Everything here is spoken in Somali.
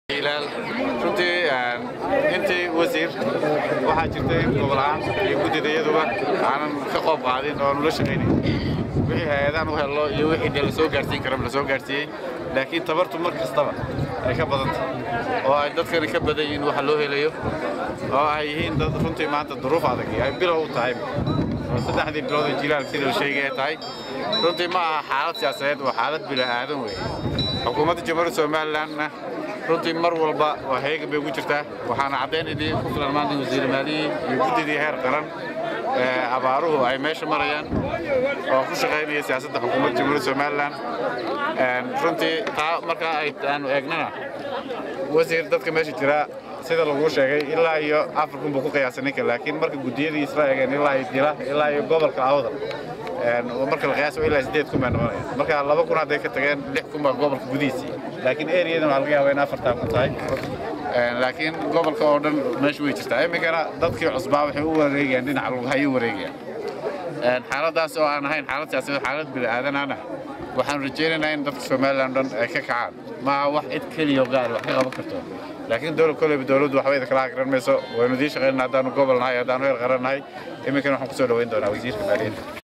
ilaal runtii intii wasiir waxaa jirta in gobolaan iyo guddida iyaduba aanan ka qoob qaadin oo nula shaqaynayn wixii hay-adaan u hello iyo wixii dee la soo gaarsiin karaba la soo gaarsiiyey laakiin tabartu mar kastaba ay ka badanta oo ay dadkani ka badan yihiin waxa loo helayo oo ay yihiin dad runtii maanta duruuf adag ay bilow u tahay oo saddexdii bilood ee jilaal sida la sheegay ay tahay runtii ma aha xaalad siyaasadeed waa xaalad bila'aadan weeye xukuumadda jamhuuriyadda somalilandna runtii mar walba waa heegan bay ugu jirtaa waxaana caddaynayay ku filan maanta wasiir maaliyii iyo guddidii heer qaran abaaruhu ay meesha marayaan oo ku shaqaynaya siyaasadda xukuumadda jamhuuriyadda somaliland runtii taa markaa ay aanu eegnana wasiir dadka meesha jira sida laguu sheegay ilaa iyo afar kun buu ku qiyaasay ninka laakiin marka guddiyadii isla eegeen ilaa iyo dila ilaa iyo gobolka awdal marka la qiyaaso ilaa sideed kun bay noqonayaan marka laba kun hadday ka tageen lix kun baa gobolka gudihiisii laakiin eriyadan waxaa laga yaabaa in afartaa kun tahay laakiin gobolka oo dhan meesha way jirtaa iminkana dadkii cusbaa waxay u wareegayaan dhinaca lughay u wareegayaan xaaladaas oo aan ahayn xaalad siyaasadeed xaalad bini'aadanana waxaan rajaynaynaa in dadka somaliland dhan ay ka kacaan maaha wax cid keliya oo gaar wax ka qaban karto laakiin dowlad koleyba dowladdu waxba idin kala garan mayso waynu idiin shaqaynana haddaanu gobol nahay haddaanu heer qaran nahay iminkana waxaan kusoo dhaweyn doonaa wasiirka maaliyadda